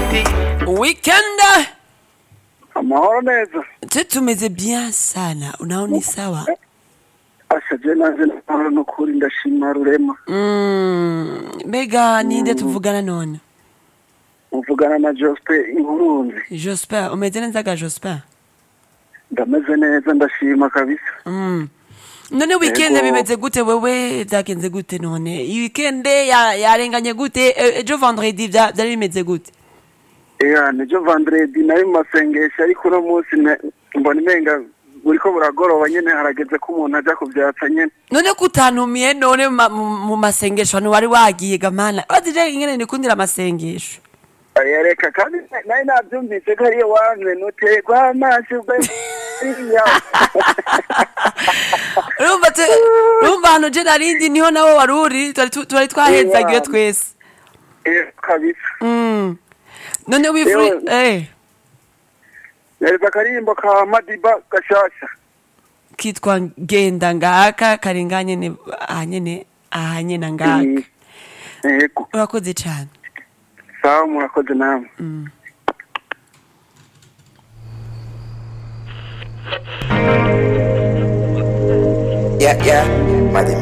Weekend amahoro neza tu tumeze bien sana, unaona ni sawa? asha je nanje namahoro nukuri ndashima rurema Mm, mbega ninde tuvugana none? uvugana na Jospin Inkurunzi Jospin, umeze neza ga Jospin? ndameze neza ndashima kabisa Mm. None weekend Yego. bimeze gute wewe vyagenze gute none? Iyi weekend ya- yarenganye gute? E- Ejo vendredi vya- vyari bimeze gute? Ea nijo vendredi nari mu masengesho ariko uno munsi ne- mbona imenga buriko buragoroba nyene harageze ko umuntu aja kuvyatsa nyene none kutantumiye none mu ma- mu mu masengesho hano wari wagiye gamana bazije ingene nikundira amasengesho Aya, reka kandi nari navyumvise ko ariyo wamwe nutegwa amaso ugwe iriya urumva te urumva hano je narindi niho nawe wari uri twari tu- twari twahezagiwe Yeah. twese Eh, kabisa Mm. none wifuri Yewe. eh nereza akarimbo ka madiba gashasha kitwa genda ngaka karenganye ne ahanyene ahanyena ngaka Mm. yego urakoze cane sawa murakoze namwe Yeah, yeah. Madam